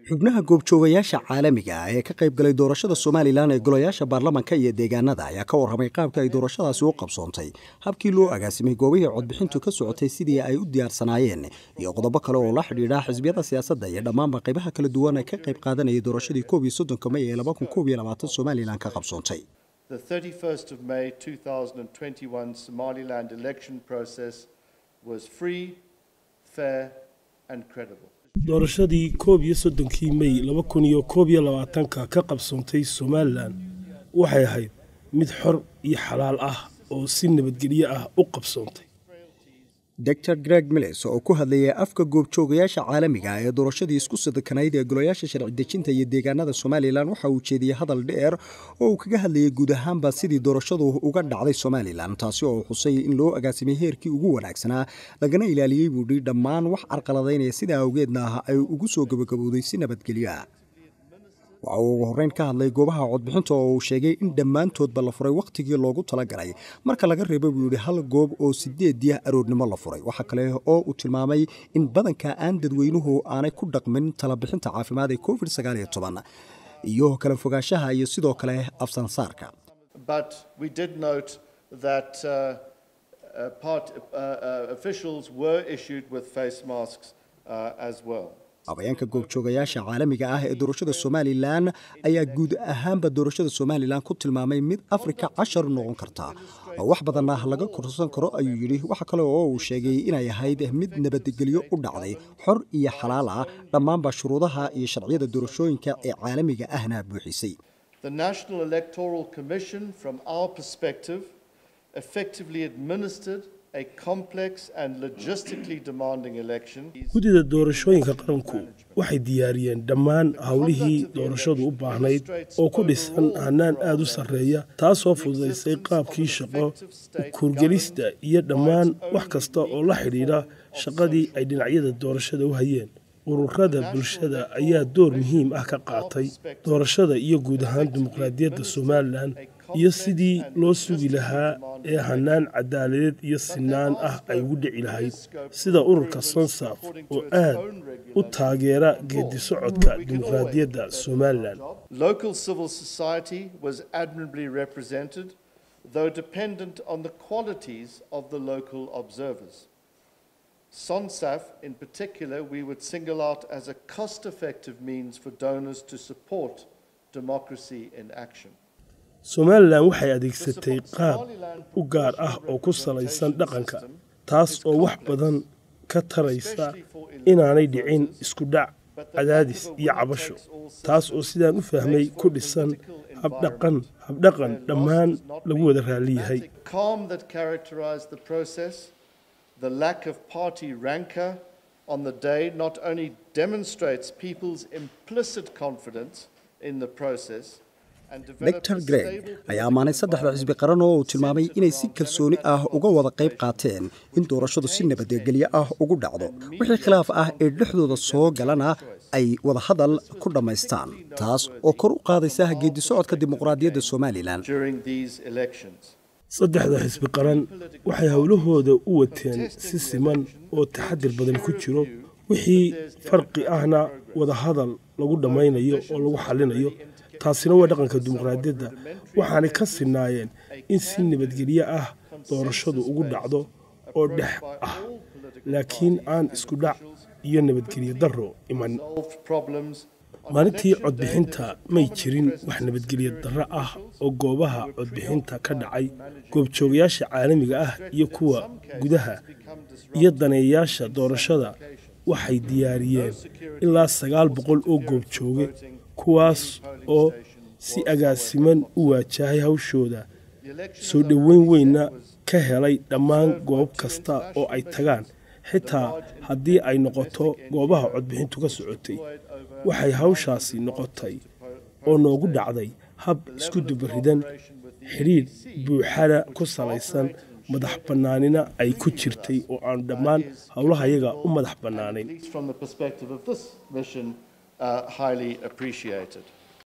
xubnaha goobjoogayaasha caalamiga ah ee ka qayb galay doorashada somalilan ee golayaasha baarlamanka iyo deegaanada ayaa ka warramay qaabka ay doorashadaasi u qabsoontay habkii loo agaasimay goobihii codbixintu ka socotay sidii ay u diyaarsanaayeen iyo qodobo kale oo la xidhiidha xisbiyada siyaasadda iyo dhammaanba qaybaha kala duwan ee ka qayb qaadanayay doorashadii koob iyo soddonka may ee laba kun koob iyo labaatan somalilan ka qabsoontay The 31st of May 2021 Somaliland election process was free, fair and credible. doorashadii koob iyo soddonkii mey laba kun iyo koob iyo labaatanka ka qabsoontay somalilan waxay ahayd mid xor iyo xalaal ah oo si nabadgelyo ah u qabsoontay dor greg mills oo ku hadlayay afka goobjoogayaasha caalamiga ee doorashadii isku sadakanayd ee golayaasha sharci dejinta iyo deegaanada somalilan waxa uu jeediyey hadal dheer oo uu kaga hadlayay guud ahaanba sidii doorashadu uga dhacday somalilan taasi oo xusay in loo agaasimay heerkii ugu wanaagsanaa lagana ilaaliyey buudhi dhammaan wax carqaladaynaya sidaa awgeedna ah ay ugu soo gabagabowday si nabadgelyo ah waxa uu ugu horreyn ka hadlay goobaha codbixinta oo uu sheegay in dhammaantoodba la furay wakhtigii loogu talagalay marka laga reebo buu yidhi hal goob oo sideedii aroornimo la furay waxaa kale oo uu tilmaamay in badanka aan dadweynuhu aanay ku dhaqmin talabixinta caafimaad ee covid sagaal iyo toban iyo kala fogaanshaha iyo sidoo kale afsansaarka But we did note that uh, uh, part, uh, uh, officials were issued with face masks uh, as well. habayeenka goobjoogayaasha caalamiga ah ee doorashada somalilan ayaa guud ahaanba doorashada somalilan ku tilmaamay mid afrika cashar noqon karta oo wax badan ah laga korsan karo ayuu yidhi waxa kale oo uu sheegay inay ahayd mid nabadgelyo u dhacday xor iyo xalaal ah dhammaanba shuruudaha iyo sharciyada doorashooyinka ee caalamiga ahna buuxisay The National Electoral Commission, from our perspective, effectively administered a complex and logistically demanding election. guddida doorashooyinka qaranku waxay diyaariyeen dhammaan howlihii doorashadu u baahnayd oo ku dhisan hannaan aad u sarreeya taasoo fududaysay qaabkii shaqo kuurgelista iyo dhammaan wax kasta oo la xidhiidha shaqadii ay dhinacyada doorashada u hayeen ururada bulshada ayaa door muhiim ah ka qaatay doorashada iyo guud ahaan dimuqraadiyadda somalilan iyo sidii loo sugi lahaa ee hannaan cadaaladeed iyo sinaan ah ay ugu dhici lahayd sida ururka sonsaf oo aad u taageera geedi socodka dimuqraadiyadda somalilan Local civil society was admirably represented, though dependent on the qualities of the local observers. SONSAF, in particular, we would single out as a cost effective means for donors to support democracy in action. somalilan waxay adeegsatay qaab u gaar ah oo ku salaysan dhaqanka taas oo wax badan ka taraysa inaanay dhicin isku dhac cadaadis iyo cabasho taas oo sidaan u fahmay ku dhisan habdhaqan habdhaqan dhammaan lagu wada raalliyahay The calm that characterized the process, the lack of party rancor on the day not only demonstrates people's implicit confidence in the process and developed dor a greg stable ayaa ammaanay saddexda xisbi qaran oo uu tilmaamay inay si kalsooni ah uga wada qayb qaateen in doorashadu si nabadgelyo ah ugu dhacdo wixii khilaaf ah ee dhexdooda soo galana ay wadahadal ku dhammaystaan taas oo kor u qaadaysa geedi socodka dimuqraadiyadda somalilan during these elections. saddexda xisbi qaran waxay howlahooda u wateen si siman oo taxadir badan ku jiro wixii farqi ahna wadahadal lagu dhammaynayo oo lagu xallinayo taasina waa dhaqanka dimuqraadiyadda waxaanay ka sinaayeen in si nabadgelyo ah doorashadu ugu dhacdo oo dhex ah laakiin aan isku dhac iyo nabadgelyo darro iman Solved problems maalintii codbixinta may jirin wax nabadgelyo darro ah oo goobaha codbixinta ka dhacay goobjoogayaasha caalamiga ah iyo kuwa gudaha iyo daneeyayaasha doorashada waxay diyaariyeen ilaa sagaal boqol oo goobjooge kuwaas oo si agaasiman u waajahay hawshooda soo dhoweyn weynna ka helay dhammaan goob kasta oo ay tagaan xitaa haddii ay noqoto goobaha codbixintu ka socotay waxay hawshaasi noqotay oo noogu dhacday hab isku dubaridan xidhiidh buuxada ku salaysan madax bannaanina ay ku jirtay oo aan dhammaan howlahayaga u madax bannaanayn from the perspective of this mission uh, highly appreciated.